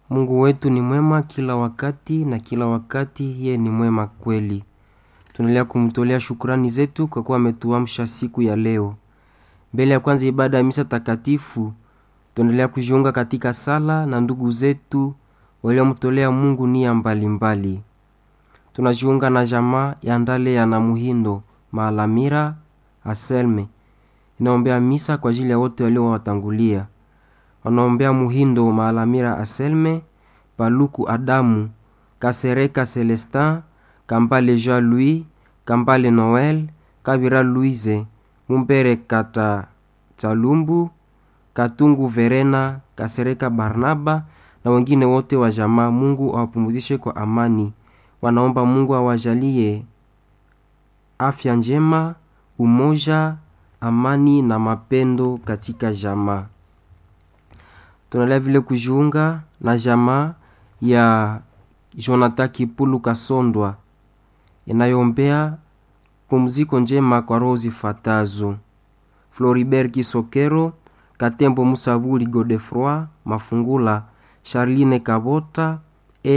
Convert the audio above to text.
Mungu wetu ni mwema kila wakati na kila wakati yeye ni mwema kweli. Tunaendelea kumtolea shukrani zetu kwa kuwa ametuamsha siku ya leo. Mbele ya kwanza ibada ya misa takatifu, tunaendelea kujiunga katika sala na ndugu zetu waliomtolea Mungu nia mbalimbali. Tunajiunga na jamaa ya Ndale ya Namuhindo Maalamira Aselme inaombea misa kwa ajili ya wote waliowatangulia wanaombea Muhindo Maalamira Aselme, Paluku Adamu, Kasereka Celestin, Kambale Jean Louis, Kambale Noel, Kabira Louise, Mumbere Kata Chalumbu, Katungu Verena, Kasereka Barnaba na wengine wote wa jamaa. Mungu awapumzishe kwa amani. Wanaomba Mungu awajalie afya njema, umoja, amani na mapendo katika jamaa. Tunaendelea vile kujiunga na jamaa ya Jonathan Kipulu Kasondwa inayoombea pumziko njema kwa roho zifuatazo: Floribert Kisokero, Katembo Musabuli, Godefroi Mafungula, Charline Kabota,